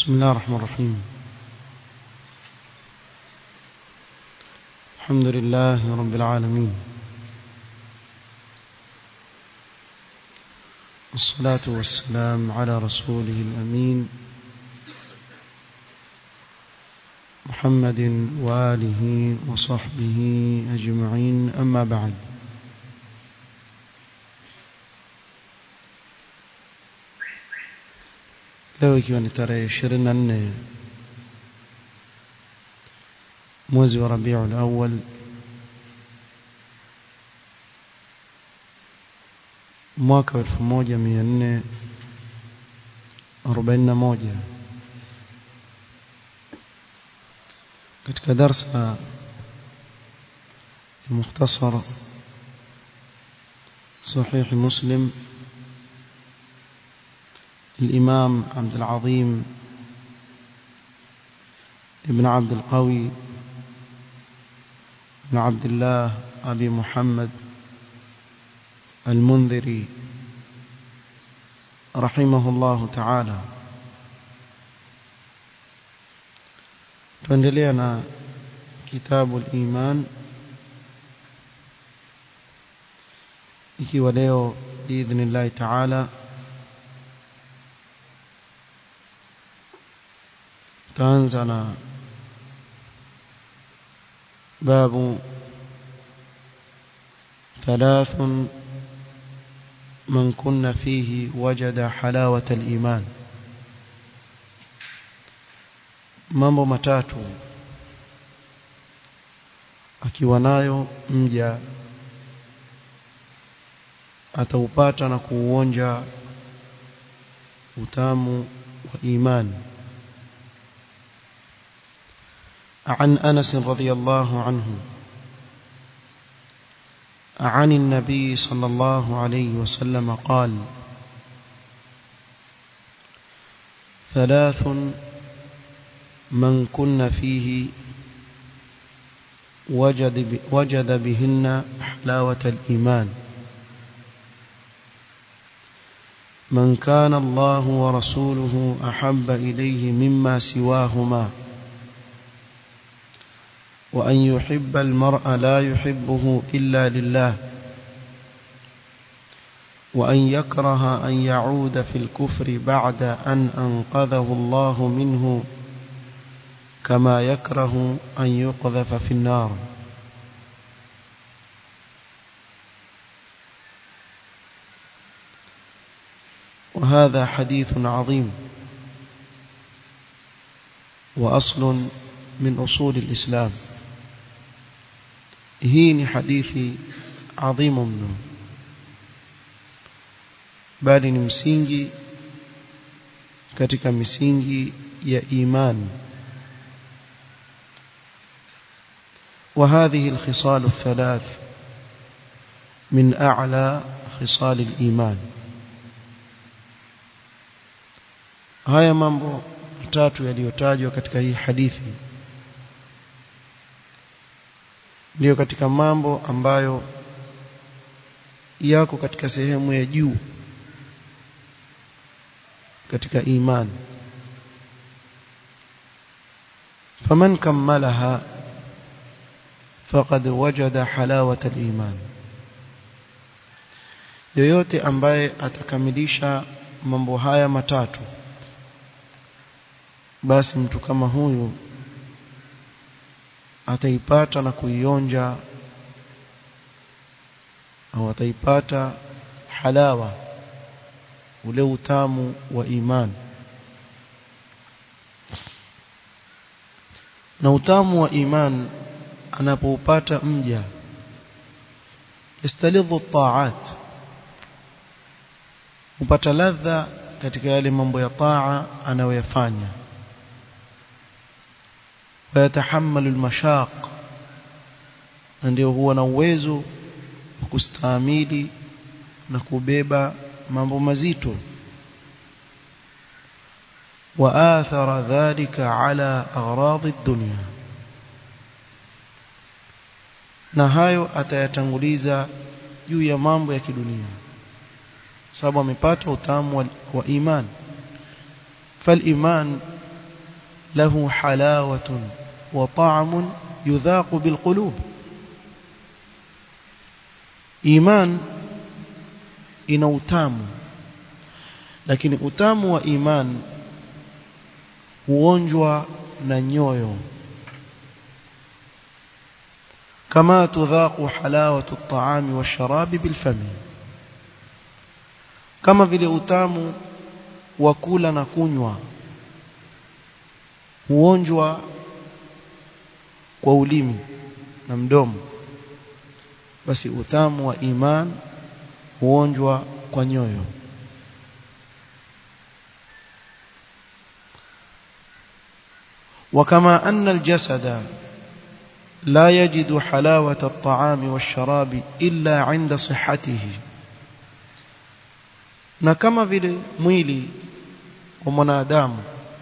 بسم الله الرحمن الرحيم الحمد لله رب العالمين والصلاة والسلام على رسوله الأمين محمد وآله وصحبه أجمعين أما بعد leo ikiwa ni tarehe 24 mwezi wa Rabiul Awwal mwaka wa 1441 katika darsa ya mukhtasar صحيح مسلم الإمام عبد العظيم ابن عبد القوي بن عبد الله أبي محمد المنذري رحمه الله تعالى tuendelea كتاب الإيمان ikiwa leo باذن الله تعالى تانزل باب ثلاث من كن فيه وجد حلاوة الإيمان mambo matatu akiwa nayo mja ataupata na kuuonja utamu wa imani عن أنس رضي الله عنه عن النبي صلى الله عليه وسلم قال ثلاث من كن فيه وجد, وجد بهن حلاوة الإيمان من كان الله ورسوله أحب إليه مما سواهما وأن يحب المرء لا يحبه إلا لله وأن يكره أن يعود في الكفر بعد أن أنقذه الله منه كما يكره أن يقذف في النار وهذا حديث عظيم وأصل من أصول الإسلام hii ni hadithi adhimu mno bali ni msingi katika misingi ya imani وهذه الخصال الثلاث من أعلى خصال الإيمان haya mambo matatu yaliyotajwa katika hii hadithi ndiyo katika mambo ambayo yako katika sehemu ya juu katika imani faman kammalaha faqad wajada halawata al-iman yoyote ambaye atakamilisha mambo haya matatu basi mtu kama huyu ataipata na kuionja au ataipata halawa ule utamu wa imani na utamu wa iman anapoupata mja yastalidhu taat upata ladha katika yale mambo ya taa anayoyafanya ويتحمل المشاق ndio huwa na uwezo wa kustahimili na kubeba mambo mazito waathara dhalika ala aghrad ad-dunya na hayo atayatanguliza juu ya mambo ya kidunia sababu amepata utamu wa, wa iman fal iman له حلاوة وطعم يذاق بالقلوب إيمان ina utamu lakini utamu wa iman huonjwa na nyoyo kama tudhaqu halawatu at-ta'ami wash-sharabi bil-fami kama vile utamu wa kula na kunywa huonjwa kwa ulimi na mdomo basi utamu wa iman huonjwa kwa nyoyo وكما أن الجسد لا يجد حلاوة الطعام والشراب إلا عند صحته na kama vile mwili wa mwanadamu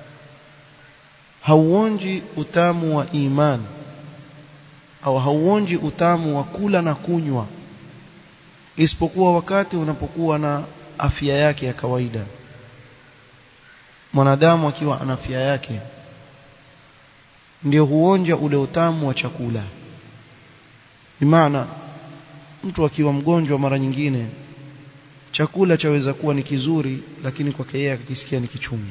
hauonji utamu wa iman au hauonji utamu wa kula na kunywa isipokuwa wakati unapokuwa na afya yake ya kawaida mwanadamu akiwa ana afya yake ndio huonja ule utamu wa chakula bimaana mtu akiwa mgonjwa mara nyingine chakula chaweza kuwa ni kizuri lakini kwake yeye akisikia ni kichungu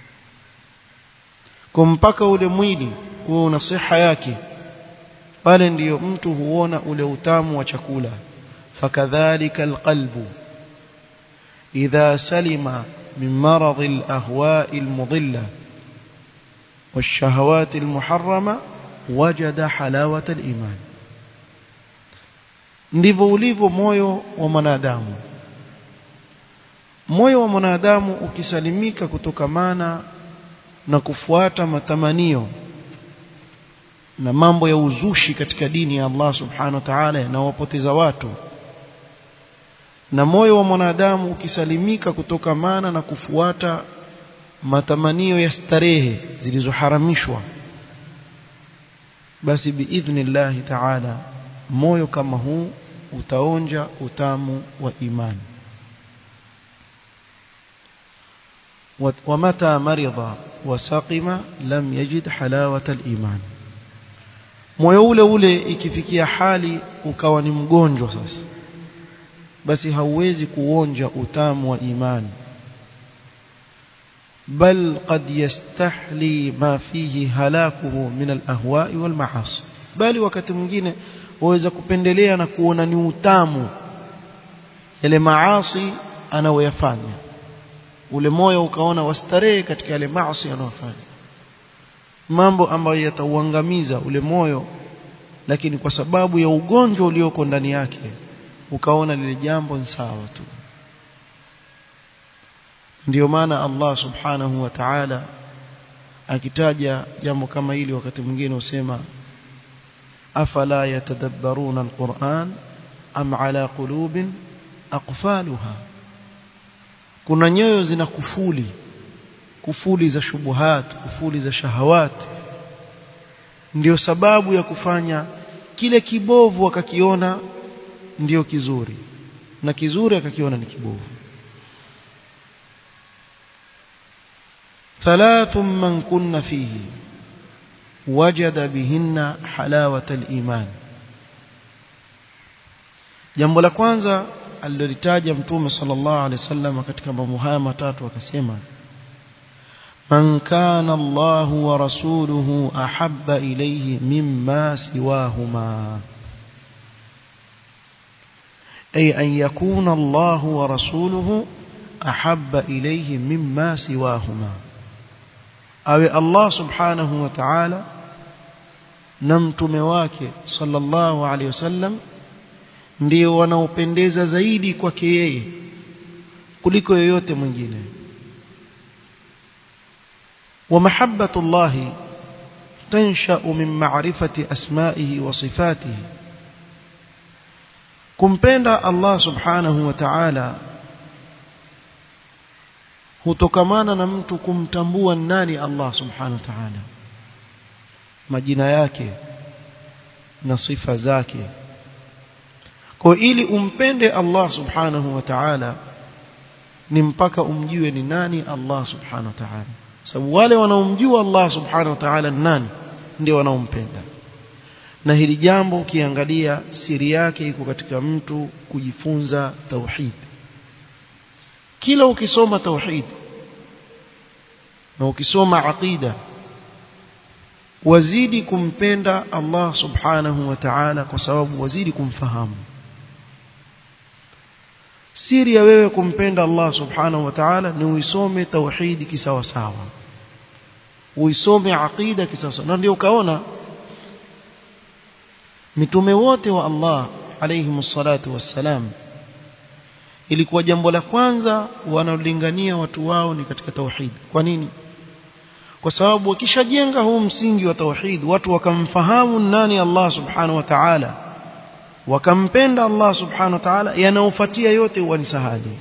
kwa mpaka ule mwili huo una siha yake pale ndiyo mtu huona ule utamu wa chakula fakadhalika alqalbu idha salima min marad alahwa almudilla والشهوات المحرمة وجد حلاوة الإيمان ndivyo ulivyo moyo wa mwanadamu moyo wa mwanadamu ukisalimika kutokamana na kufuata matamanio na mambo ya uzushi katika dini ya Allah subhanahu wa ta'ala yanawapoteza watu na moyo wa mwanadamu ukisalimika kutokamana na kufuata matamanio ya starehe zilizoharamishwa basi biidhnillahi ta'ala moyo kama huu utaonja utamu wa imani ومتى مرض وسقم لم يجد حلاوة الإيمان moyo ule ule ikifikia hali ukawa ni mgonjwa sasa basi hauwezi kuonja utamu wa imani بل قد يستحلي ما فيه هلاكه من الأهواء والمعاصي bali wakati mwingine waweza kupendelea na kuona ni utamu yale maasi anayoyafanya ule moyo ukaona wastarehe katika yale maasi anayofanya mambo ambayo yatauangamiza ule moyo lakini kwa sababu ya ugonjwa ulioko ndani yake ukaona lile jambo ni sawa tu ndio maana Allah subhanahu wa ta'ala akitaja jambo kama hili wakati mwingine usema afala yatadabbaruna alquran am ala qulubin aqfaluha kuna nyoyo zina kufuli kufuli za shubuhat kufuli za shahawat ndio sababu ya kufanya kile kibovu wakakiona ndio kizuri na kizuri akakiona ni kibovu ثلاث من كن فيه وجد بهن حلاوة الإيمان jambo la kwanza alilolitaja mtume sallallahu alaihi wasallam katika mambo haya matatu akasema man kana Allah wa rasuluhu ahabba ilayhi mimma siwahuma ay an yakuna Allah wa rasuluhu ahabba ilayhi mimma siwahuma awe Allah subhanahu wa ta'ala na mtume wake sallallahu alaihi wasallam ndio wanaopendeza zaidi kwake yeye kuliko yoyote mwingine wa mahabbatu Allah tansha'u min ma'rifati asma'ihi wa sifatihi kumpenda Allah subhanahu wa ta'ala hutokamana na mtu kumtambua nani Allah subhanahu wa ta'ala majina yake na sifa zake kwa ili umpende Allah subhanahu wa ta'ala ni mpaka umjue ni nani Allah subhanahu wa ta'ala sababu wale wanaomjua Allah subhanahu wa ta'ala nani ndio wanaompenda na hili jambo ukiangalia siri yake iko katika mtu kujifunza tauhid kila ukisoma tauhid na ukisoma aqida wazidi kumpenda Allah subhanahu wa ta'ala kwa sababu wazidi kumfahamu siri ya wewe kumpenda Allah subhanahu wa ta'ala ni uisome tauhidi kisawa sawa uisome aqida kisawa sawa na ndio ukaona mitume wote wa Allah alayhi salatu wassalam ilikuwa jambo la kwanza wanalingania watu wao ni katika tauhid kwa nini kwa sababu wakishajenga huu msingi wa tauhid watu wakamfahamu nani Allah subhanahu wa ta'ala wakampenda Allah subhanahu wa ta'ala yanaofuatia yote huwa ni sahali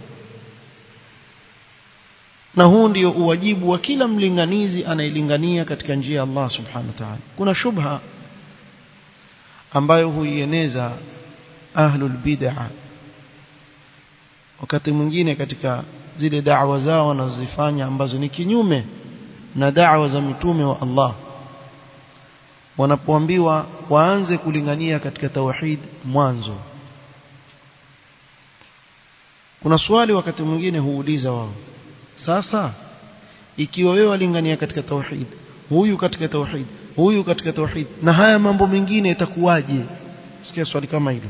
na huu ndio uwajibu wa kila mlinganizi anayelingania katika njia ya Allah subhanahu wa ta'ala kuna shubha ambayo huieneza ahlul bid'ah wakati mwingine katika zile da'wa zao wanazozifanya ambazo ni kinyume na da'wa za mitume wa Allah wanapoambiwa waanze kulingania katika tauhid mwanzo kuna swali wakati mwingine huuliza wao sasa ikiwa wewe walingania katika tauhid huyu katika tauhid huyu katika tauhid na haya mambo mengine itakuwaje sikia swali kama hilo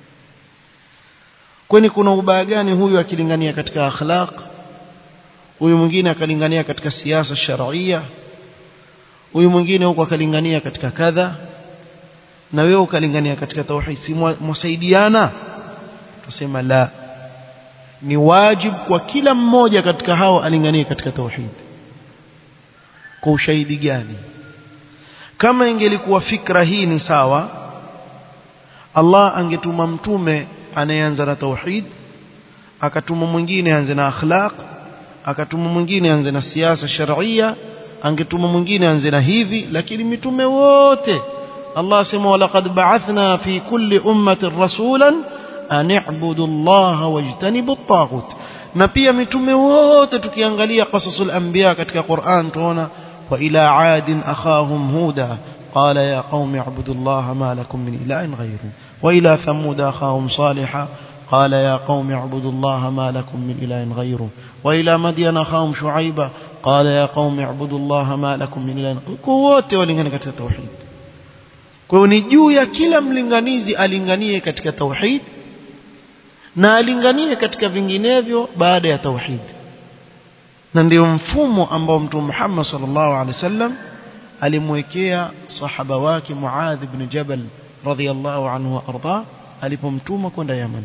kwani kuna ubaya gani huyu akilingania katika akhlaq huyu mwingine akalingania katika siasa sharia huyu mwingine huko akalingania katika kadha na wewe ukalingania katika tauhid si mwasaidiana tusema la ni wajibu kwa kila mmoja katika hao alinganie katika tauhid kwa ushahidi gani kama ingelikuwa fikra hii ni sawa Allah angetuma mtume anayeanza na tauhid akatuma mwingine anze na akhlaq akatuma mwingine anze na siasa sharia angetuma mwingine anze na hivi lakini mitume wote Allah asema walaqad ba'athna fi kulli ummatin rasulan an i'budu Allah wajtanibu at-taghut na pia mitume wote tukiangalia qasasul anbiya katika Qur'an tuona wa ila 'adin akhahum huda قال يا قوم اعبدوا الله ما لكم من إله غيره وإلى ثمود أخاهم صالحا قال يا قوم اعبدوا الله ما لكم من إله غيره وإلى مدين أخاهم شعيبا قال يا قوم اعبدوا الله ما لكم من إله wote walingania katika tauhid kwa hiyo ni juu ya kila mlinganizi alinganie katika tauhid na alinganie katika vinginevyo baada ya tauhid na ndio mfumo ambao mtume Muhammad sallallahu alaihi wasallam alimwekea sahaba wake Muadh ibn Jabal radhiyallahu anhu wa arda alipomtuma kwenda Yaman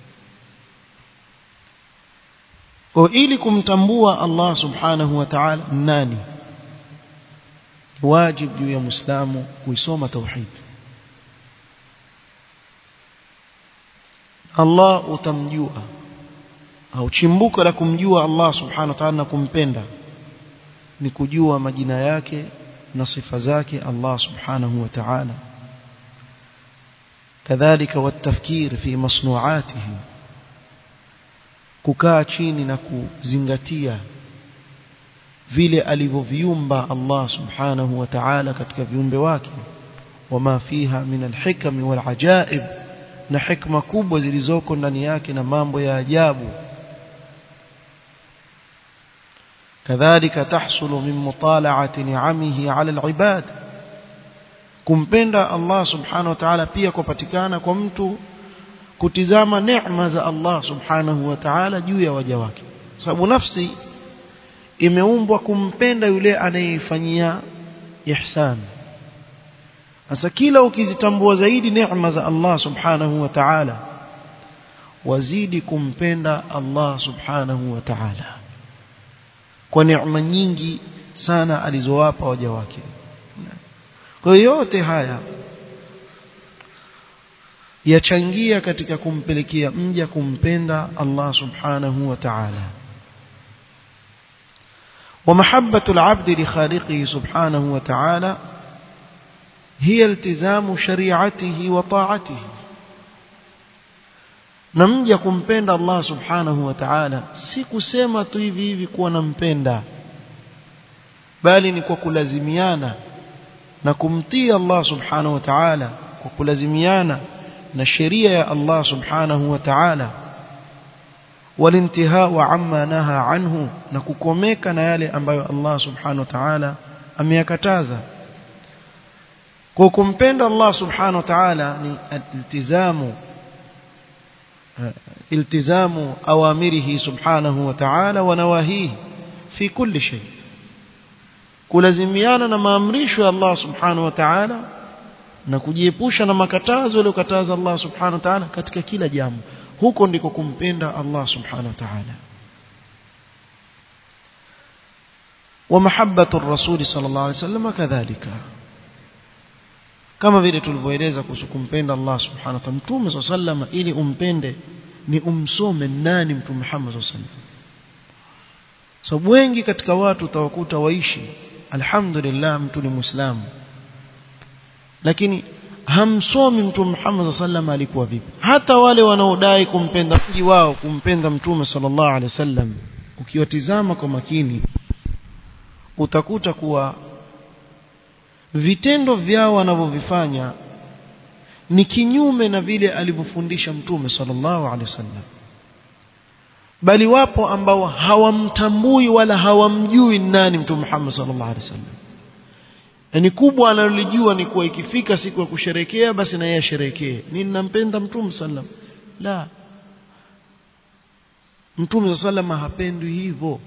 kwa ili kumtambua Allah subhanahu wa ta'ala nani wajib juu ya muislamu kuisoma tauhid Allah utamjua au chimbuko la kumjua Allah subhanahu wa ta'ala na kumpenda ni kujua majina yake na sifa zake Allah subhanahu wa ta'ala kadhalika watafkir fi masnu'atihi kukaa chini na kuzingatia vile alivyoviumba Allah subhanahu wa ta'ala katika viumbe wake wama fiha min alhikam walajaib na hikma kubwa zilizoko ndani yake na mambo ya ajabu كذلك تحصل من مطالعة نعمه على العباد kumpenda Allah subhanahu wa ta'ala pia kupatikana kwa mtu kutizama neema za Allah subhanahu wa ta'ala juu ya waja wake sababu nafsi imeumbwa kumpenda yule anayefanyia ihsan sasa kila ukizitambua zaidi neema za Allah subhanahu wa ta'ala wazidi kumpenda Allah subhanahu wa ta'ala kwa neema nyingi sana alizowapa waja wake kwa yote haya yachangia katika kumpelekea mja kumpenda Allah subhanahu wa ta'ala ومحبة العبد لخالقه سبحانه وتعالى هي التزام شريعته وطاعته na mja kumpenda Allah subhanahu wa ta'ala si kusema tu hivi hivi kuwa nampenda bali ni kwa kulazimiana na kumtii Allah subhanahu wa ta'ala kwa kulazimiana na sheria ya Allah subhanahu wa ta'ala والانتهاء عما نهى عنه na kukomeka na yale ambayo Allah subhanahu wa ta'ala ameyakataza kwa kumpenda Allah subhanahu wa ta'ala ni iltizamu iltizamu awamirihi subhanahu wa ta'ala wa nawahihi fi kulli shay kulazimiana na maamrisho ya Allah subhanahu wa ta'ala na kujiepusha na makatazo aliyokataza Allah subhanahu wa ta'ala katika kila jambo huko ndiko kumpenda Allah subhanahu wa ta'ala ومحبه الرسول صلى الله عليه وسلم كذلك kama vile tulivyoeleza kuhusu kumpenda Allah subhanahu wa ta'ala mtume sallallahu ili umpende ni umsome nani mtume Muhammad sallallahu alaihi wasallam sababu wengi katika watu utawakuta waishi alhamdulillah mtu ni muislamu lakini hamsomi mtume Muhammad sallallahu alikuwa vipi hata wale wanaodai kumpenda mji wao kumpenda mtume sallallahu alaihi wasallam ukiwatizama kwa makini utakuta kuwa vitendo vyao wanavyovifanya ni kinyume na vile alivyofundisha mtume sallallahu alaihi wasallam bali wapo ambao hawamtambui wala hawamjui nani mtume Muhammad sallallahu alaihi wasallam yani kubwa analolijua ni kuwa ikifika siku ya kusherekea basi na yeye asherekee mimi ninampenda mtume sallam la mtume sallam hapendwi hivyo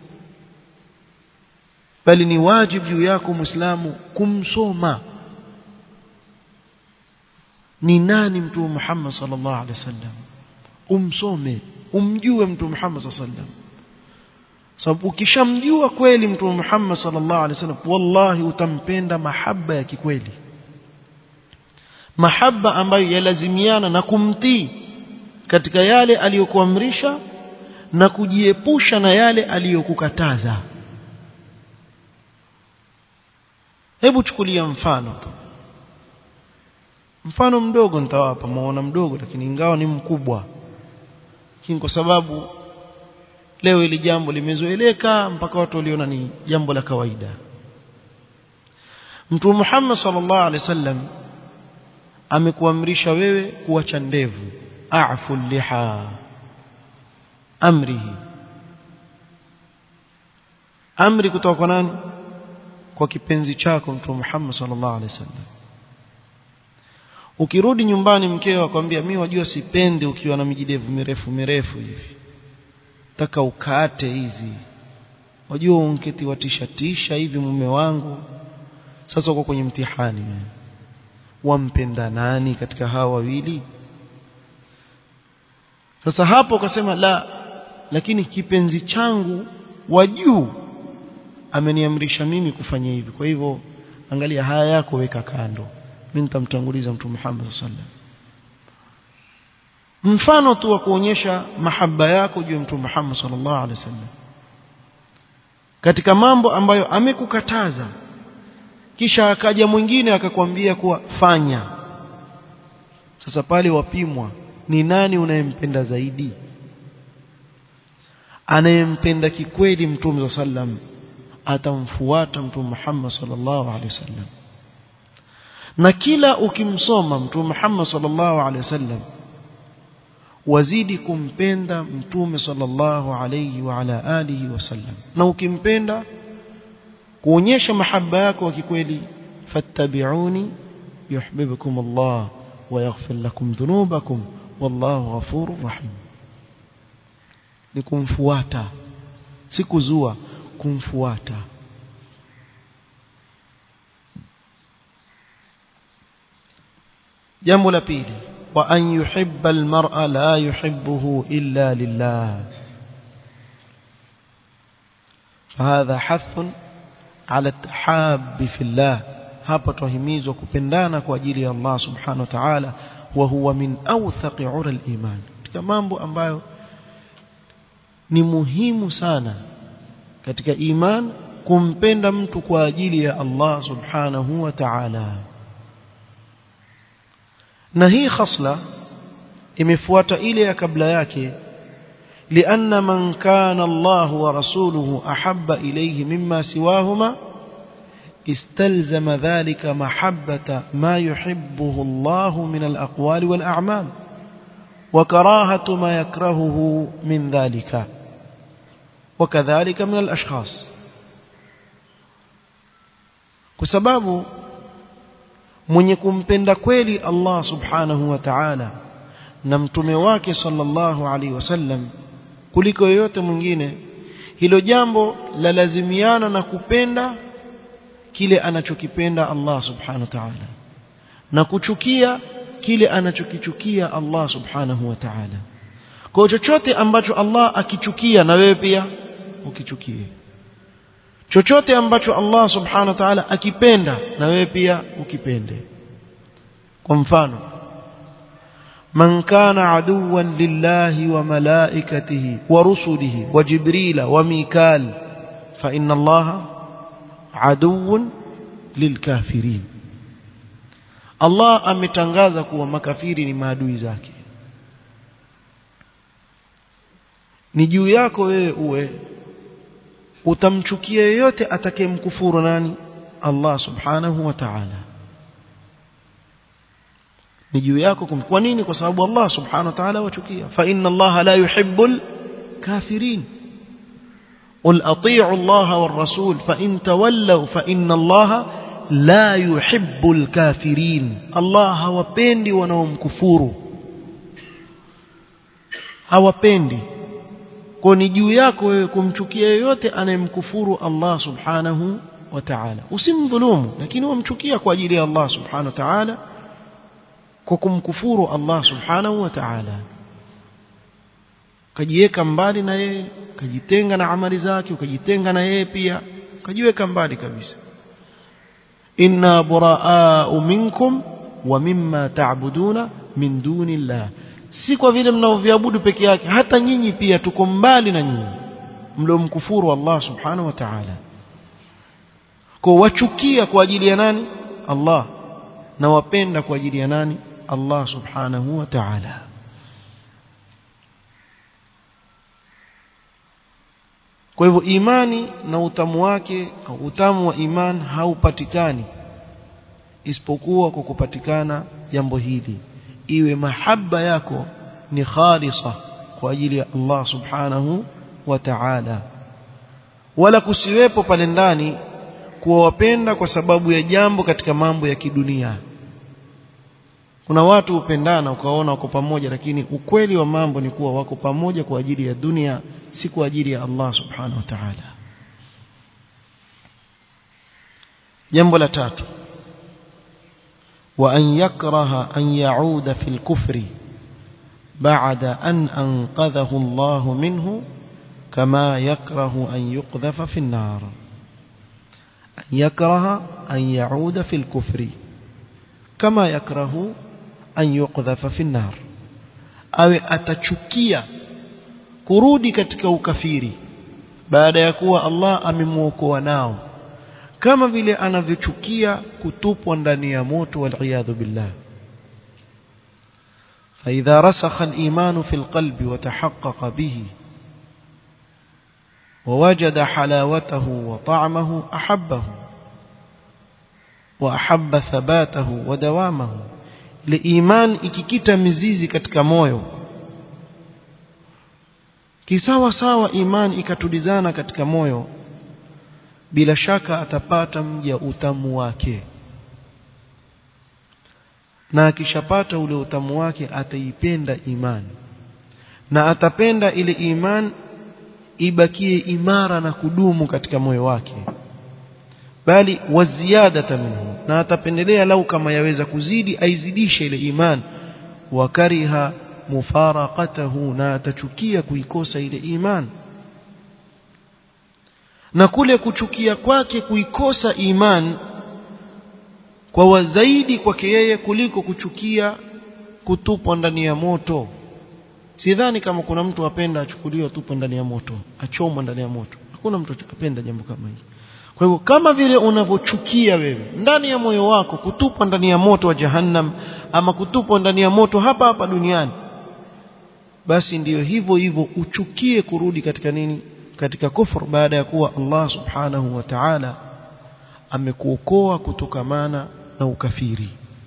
bali ni wajibu juu yako muislamu kumsoma ni nani mtume Muhammad sallallahu alaihi wasallam umsome umjue mtume Muhammad sallallahu alaihi wasallam sababu ukishamjua kweli mtume Muhammad sallallahu alaihi wasallam wallahi utampenda mahaba ya kikweli mahaba ambayo yalazimiana na kumtii katika yale aliyokuamrisha na kujiepusha na yale aliyokukataza hebu chukulia mfano tu mfano mdogo nitawapa muona mdogo lakini ingawa ni mkubwa lakini kwa sababu leo ili jambo limezoeleka mpaka watu waliona ni jambo la kawaida Mtume Muhammad sallallahu alaihi wasallam amekuamrisha wewe kuacha ndevu a'fu liha amrihi amri kutoka kwa nani kwa kipenzi chako Mtume Muhammad sallallahu alaihi wasallam ukirudi nyumbani mkeo akwambia mimi wajua sipendi ukiwa na mijidevu mirefu mirefu hivi taka ukate hizi wajua unketi watishatisha hivi mume wangu sasa uko kwenye mtihani wampenda nani katika hawa wawili sasa hapo ukasema la lakini kipenzi changu wa juu ameniamrisha mimi kufanya hivi kwa hivyo angalia haya yako weka kando mimi nitamtanguliza mtume Muhammad sallallahu alaihi mfano tu wa kuonyesha mahaba yako juu ya mtume Muhammad sallallahu alaihi wasallam katika mambo ambayo amekukataza kisha akaja mwingine akakwambia kuwa fanya sasa pale wapimwa ni nani unayempenda zaidi anayempenda kikweli mtume sallam atamfuata mtume Muhammad sallallahu alaihi wasallam na kila ukimsoma mtume Muhammad sallallahu alaihi wasallam wazidi kumpenda mtume sallallahu alayhi wa ala alihi wasallam na ukimpenda kuonyesha mahaba yako wa kikweli fattabi'uni yuhibbukum Allah wa yaghfir lakum dhunubakum wallahu ghafurur rahim ni kumfuata si kuzua kumfuata jambo la pili وأن يحب المرء لا يحبه إلا لله فهذا حث على التحاب في الله hapa tuhimizwa kupendana kwa ajili ya Allah subhanahu wa ta'ala wa huwa min awthaqi ura al-iman katika mambo ambayo ni muhimu sana katika iman kumpenda mtu kwa ajili ya Allah subhanahu wa ta'ala na hii khasla imefuata ile ya kabla yake لأن من كان الله ورسوله أحب إليه مما سواهما استلزم ذلك محبة ما يحبه الله من الأقوال والأعمال وكراهة ما يكرهه من ذلك وكذلك من الأشخاص كسباب mwenye kumpenda kweli Allah subhanahu wa ta'ala na mtume wake sallallahu alaihi wasallam kuliko yoyote mwingine hilo jambo la lazimiana na kupenda kile anachokipenda Allah subhanahu wa ta'ala na kuchukia kile anachokichukia Allah subhanahu wa ta'ala kwa chochote ambacho Allah akichukia na wewe pia ukichukie chochote ambacho Allah subhanahu wa ta'ala akipenda na wewe pia ukipende kwa mfano من كان عدوا لله وملائكته ورسله وجبريل وميكال فإن الله عدو للكافرين Allah ametangaza kuwa makafiri ni maadui zake ni juu yako wewe uwe utamchukia yeyote atakayemkufuru nani Allah subhanahu wa ta'ala ni juu yako kwa nini kwa sababu Allah subhanahu wa ta'ala wachukia fa inna Allah la yuhibbul kafirin قل اطيعوا الله والرسول فان تولوا فان الله لا يحب الكافرين الله hawapendi wanaomkufuru hawapendi kwa ni juu yako wewe kumchukia yeyote anayemkufuru Allah subhanahu wa ta'ala usimdhulumu lakini umchukia kwa ajili ya Allah subhanahu wa ta'ala kwa kumkufuru Allah subhanahu wa ta'ala ukajiweka mbali na yeye ukajitenga na amali zake ukajitenga na yeye pia ukajiweka mbali kabisa inna buraa'u minkum wa mimma ta'buduna min dunillah si kwa vile mnaoviabudu peke yake hata nyinyi pia tuko mbali na nyinyi mliomkufuru Allah subhanahu wa ta'ala kwa wachukia kwa ajili ya nani Allah na wapenda kwa ajili ya nani Allah subhanahu wa ta'ala kwa hivyo imani na utamu wake au utamu wa iman haupatikani isipokuwa kwa kupatikana jambo hili iwe mahaba yako ni khalisa kwa ajili ya Allah subhanahu wa ta'ala wala kusiwepo pale ndani kuwapenda kwa sababu ya jambo katika mambo ya kidunia kuna watu hupendana ukaona wako pamoja lakini ukweli wa mambo ni kuwa wako pamoja kwa ajili ya dunia si kwa ajili ya Allah subhanahu wa ta'ala jambo la tatu wa an yakraha an yauda fil kufri ba'da an anqadhahu Allah minhu kama yakrahu an yuqdhafa fi an-nar an yakraha an yauda fil kufri kama yakrahu an yuqdhafa fi an-nar awe atachukia kurudi katika ukafiri baada ya kuwa Allah amemuokoa nao kama vile anavyochukia kutupwa ndani ya moto wal billah فإذا رسخ الإيمان في القلب وتحقق به ووجد حلاوته وطعمه أحبه وأحب ثباته ودوامه لإيمان ikikita mizizi katika moyo kisawa sawa imani ikatulizana katika moyo bila shaka atapata mja utamu wake na akishapata ule utamu wake ataipenda imani na atapenda ile iman ibakie imara na kudumu katika moyo wake bali waziada minhu na atapendelea lau kama yaweza kuzidi aizidishe ile iman wakariha mufaraqatahu na atachukia kuikosa ile iman na kule kuchukia kwake kuikosa iman kwa wazaidi kwake yeye kuliko kuchukia kutupwa ndani ya moto sidhani kama kuna mtu apenda achukuliwe tupwe ndani ya moto achomwa ndani ya moto hakuna mtu apenda jambo kama hili kwa hivyo kama vile unavyochukia wewe ndani ya moyo wako kutupwa ndani ya moto wa jahannam ama kutupwa ndani ya moto hapa hapa duniani basi ndiyo hivyo hivyo uchukie kurudi katika nini katika kufur baada ya kuwa Allah subhanahu wa ta'ala amekuokoa kutokamana na ukafiri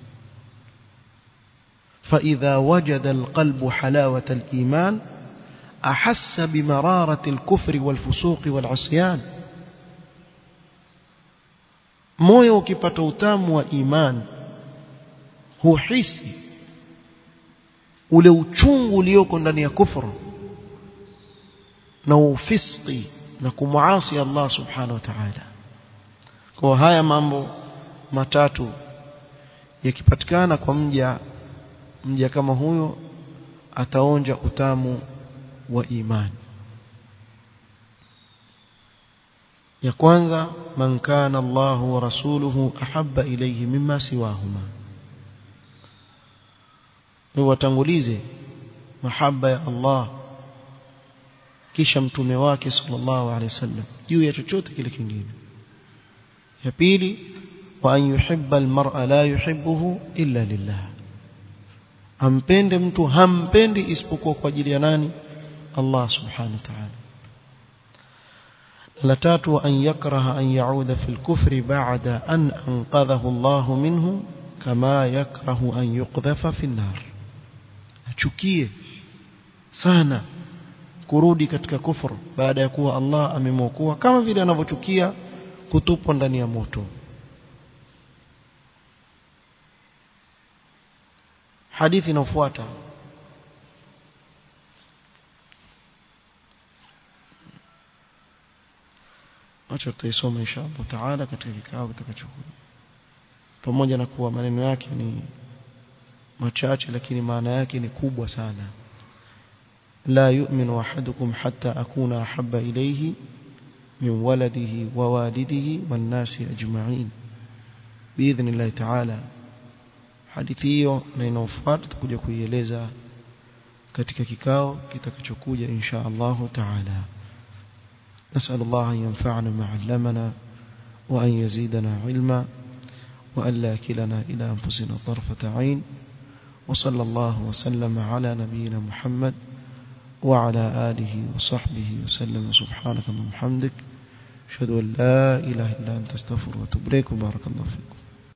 فإذا وجد القلب حلاوة الإيمان أحس بمرارة الكفر والفسوق والعصيان moyo ukipata utamu wa iman huhisi ule uchungu ulioko ndani ya kufru na ufiski na kumuasi Allah subhanahu wa ta'ala kwa haya mambo matatu yakipatikana kwa mja mja kama huyo ataonja utamu wa imani ya kwanza man kana Allah wa rasuluhu ahabba ilayhi mimma siwahuma ni watangulize mahaba ya Allah kisha mtume wake sallallahu alaihi wasallam juu ya chochote kile kingine ya pili wa an yuhibba almar'a la yuhibbuhu illa lillah ampende mtu hampendi isipokuwa kwa ajili ya nani Allah subhanahu wa ta'ala la tatu an yakraha an yauda fil kufri ba'da an anqadhahu Allah minhu kama yakrahu an yuqdhafa fi nar achukie sana kurudi katika kufuru baada ya kuwa Allah amemwokoa kama vile anavyochukia kutupwa ndani ya moto hadithi inayofuata acha tutaisoma inshallah taala katika kikao kitakachokuja pamoja na kuwa maneno yake ni machache lakini maana yake ni kubwa sana la yu'minu ahadukum hatta akuna ahabba ilayhi min waladihi wa walidihi wan nasi ajma'in biidhnillah ta'ala hadithi hiyo na inaofuata tutakuja kuieleza katika kikao kitakachokuja insha Allah ta'ala نسأل الله أن ينفعنا ما علمنا وأن يزيدنا علما وأن لا كلنا إلى أنفسنا طرفة عين وصلى الله وسلم على نبينا محمد وعلى آله وصحبه وسلم سبحانك اللهم وبحمدك أشهد أن لا إله إلا أنت استغفرك وأتوب إليك وبارك الله فيكم